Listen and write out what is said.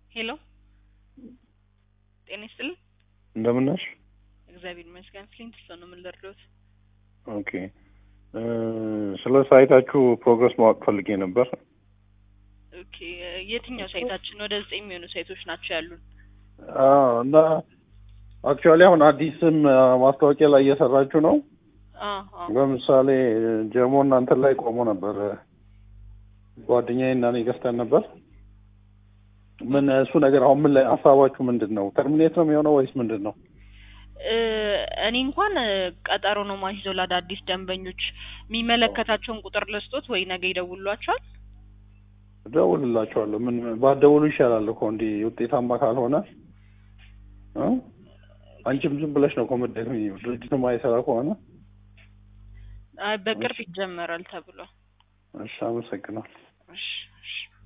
ሄሎ ጤና ይስጥልኝ። እንደምን ነሽ? እግዚአብሔር ይመስገን። ፍሊንት ስቶን ነው የምንለርዶት። ኦኬ እ ስለ ሳይታችሁ ፕሮግረስ ማወቅ ፈልጌ ነበር። ኦኬ የትኛው ሳይታችን? ወደ ዘጠኝ የሚሆኑ ሳይቶች ናቸው ያሉን። አዎ እና አክቹዋሊ አሁን አዲስም አ፣ ማስታወቂያ ላይ እየሰራችሁ ነው። አዎ አዎ። ለምሳሌ ጀሞ እናንተ ላይ ቆሞ ነበር። ጓደኛዬ እና እኔ ገዝተን ነበር። ምን እሱ ነገር አሁን ምን ላይ ሀሳባችሁ ምንድን ነው? ተርሚኔት ነው የሚሆነው ወይስ ምንድን ነው? እ፣ እኔ እንኳን እ፣ ቀጠሮ ነው ማስይዘው ለአዳዲስ ደንበኞች የሚመለከታቸውን ቁጥር ልስጦት ወይ ነገ ይደውሏቸዋል። እደውልላችኋለሁ። ምን ባትደውሉ ይሻላል እኮ እንዲህ ውጤታማ ካልሆነ እ? አንቺም ዝም ብለሽ ነው ኮመዴት ድርጅቱ ማይሰራ ከሆነ አይ በቅርብ ይጀመራል ተብሏል። እሺ፣ አመሰግናለሁ። እሺ እሺ